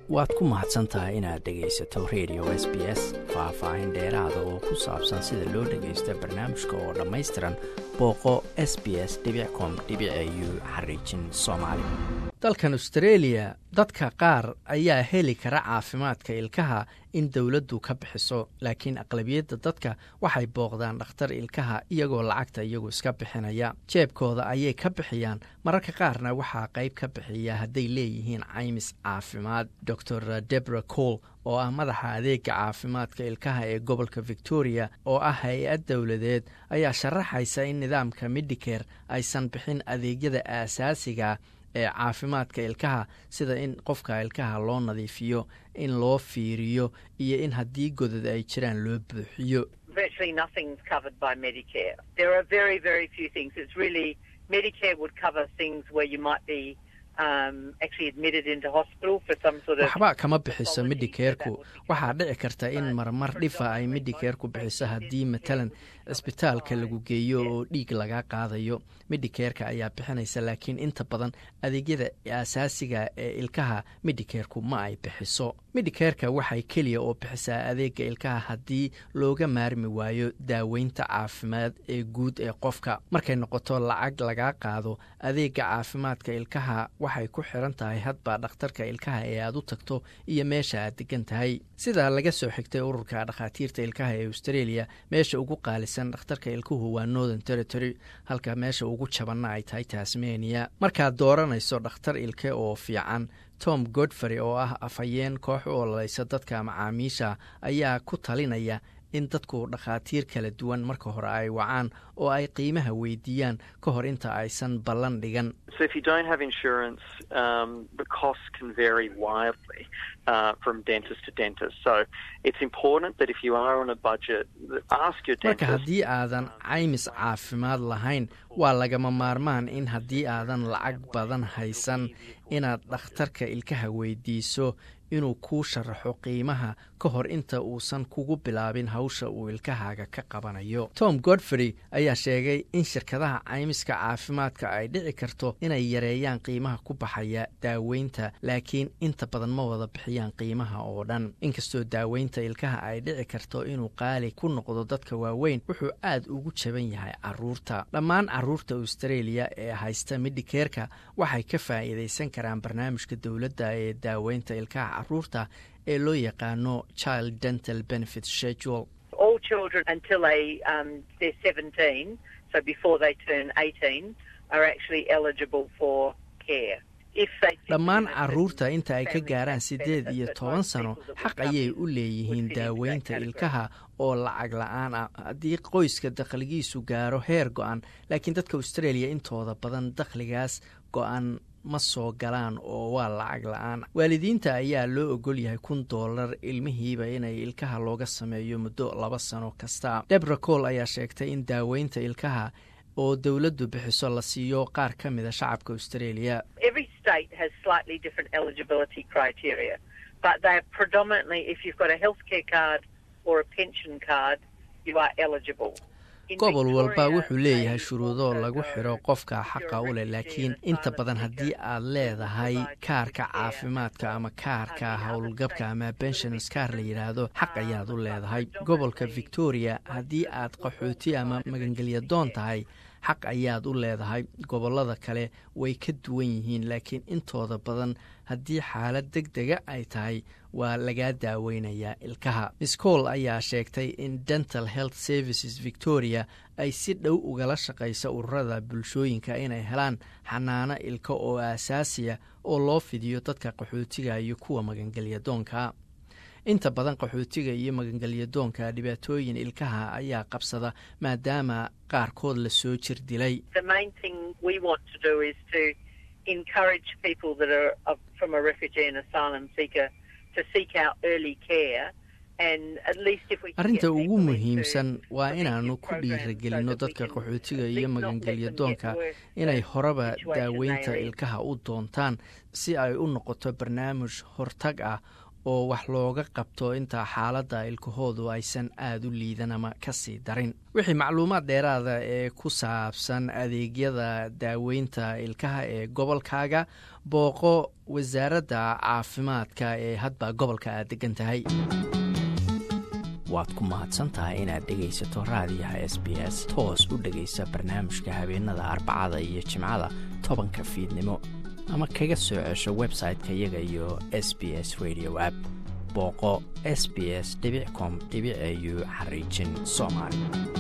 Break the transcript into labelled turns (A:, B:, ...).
A: waad ku mahadsan tahay inaad dhegaysato radio s b s faah-faahin dheeraada oo ku saabsan sida loo dhagaysto barnaamijka oo dhammaystiran booqo s b s com u xariijin soomaali dalkan australia dadka qaar ayaa heli kara caafimaadka ilkaha in dowladdu ka bixiso laakiin aqlabiyadda dadka waxay booqdaan dhakhtar ilkaha iyagoo lacagta iyagu iska bixinaya jeebkooda ayay ka bixiyaan mararka qaarna waxaa qayb ka bixiya hadday leeyihiin caymis caafimaad dor debra cole oo ah madaxa adeega caafimaadka ilkaha ee gobolka victoria oo ah hay-ad dowladeed ayaa sharaxaysa in nidaamka medicare aysan bixin adeegyada aasaasiga ee caafimaadka ilkaha sida in qofka ilkaha loo nadiifiyo in loo fiiriyo iyo in haddii godad ay jiraan loo buuxiyo waxba kama bixiso medicareku waxaa dhici karta in marmar dhifa ay medicareku bixiso haddii matalan cisbitaalka lagu geeyo oo dhiig laga qaadayo medicareka ayaa bixinaysa laakiin inta badan adeegyada aasaasiga ee ilkaha medicareku ma ay bixiso medicareka waxay keliya oo bixisaa adeega ilkaha haddii looga maarmi waayo daaweynta caafimaad ee guud ee qofka markay noqoto lacag lagaa qaado adeega caafimaadka ilkaha waxay ku xiran tahay hadba dhakhtarka ilkaha ee aad u tagto iyo meesha aad degan tahay sidaa laga soo xigtay ururka dhakhaatiirta ilkaha ee australia meesha ugu qaalisan dhakhtarka ilkuhu waa northern territory halka meesha ugu jabanna ay tahay tasmania markaad dooranayso dhakhtar ilke oo fiican tom godfrey oo ah afhayeen koox u ololaysa dadka macaamiisha ayaa ku talinaya in dadku dhakhaatiir kala duwan marka hore ay wacaan oo ay qiimaha weydiiyaan ka hor inta aysan ballan dhigan marka haddii aadan caymis caafimaad lahayn waa lagama maarmaan in haddii aadan lacag badan haysan inaad dhakhtarka ilkaha weydiiso inuu kuu sharaxo qiimaha ka hor inta uusan kugu bilaabin hawsha uu ilkahaaga ka qabanayo tom godfrey ayaa sheegay in shirkadaha caymiska caafimaadka ay dhici karto inay yareeyaan qiimaha ku baxaya daaweynta laakiin inta badan ma wada bixiyaan qiimaha oo dhan inkastoo daaweynta ilkaha ay dhici karto inuu qaali ku noqdo dadka waaweyn wuxuu aad ugu jaban yahay caruurta dhammaan caruurta australia ee haysta medicareka waxay ka faa'iidaysan karaan barnaamijka dowladda ee daaweynta ilkaha caruurta ee loo yaqaano child dental benefit schedule dhammaan caruurta inta ay ka gaaraan siddeed iyo toban sano xaq ayay u leeyihiin daaweynta ilkaha oo lacag la-aan ah haddii qoyska dakhligiisu gaaro heer go-an laakiin dadka australia intooda badan dakhligaas go-an ma soo galaan oo waa lacag la-aan waalidiinta ayaa loo ogol yahay kun doolar ilmihiiba inay ilkaha looga sameeyo muddo laba sano kasta debra cole ayaa sheegtay in daaweynta ilkaha oo dowladdu bixiso la siiyo qaar ka mida shacabka australia gobol walba wuxuu leeyahay shuruudo lagu xidho qofka xaqa u leh laakiin inta badan haddii aad leedahay kaarka caafimaadka ama kaarka howlgabka ama benshons kaar la yidhaahdo xaq ayaad u leedahay gobolka victoria haddii aad qaxooti ama magangelya doon tahay xaq ayaad u leedahay gobollada kale way ka duwan yihiin laakiin intooda badan haddii xaalad deg dega ay tahay waa lagaa daaweynayaa ilkaha miss cole ayaa sheegtay in dental health services victoria ay si dhow ugala shaqaysa ururada bulshooyinka inay helaan xanaano ilka oo aasaasiya oo loo fidiyo dadka qaxootiga iyo kuwa magangelya doonka inta badan qaxootiga iyo magangelyadoonka dhibaatooyin ilkaha ayaa qabsada maadaama qaarkood la soo jir dilay arrinta ugu muhiimsan waa inaanu ku dhiiragelinno dadka qaxootiga iyo magangelyadoonka inay horeba daaweynta ilkaha u doontaan si ay u noqoto barnaamij hortag ah oo wax looga qabto inta xaaladda ilkahoodu aysan aada u liidan ama ka sii darin wixii macluumaad dheeraada ee ku saabsan adeegyada daaweynta ilkaha ee gobolkaaga booqo wasaaradda caafimaadka ee hadba gobolka aad degan tahay waad ku mahadsantahay inaad dhegaysato raadiyaha s b s toos u dhegaysa barnaamijka habeenada arbacada iyo jimcada tobanka fiidnimo ama kaga soo cesho website-ka iyaga iyo s b s radio app booqo s b s com au xariijin soomaali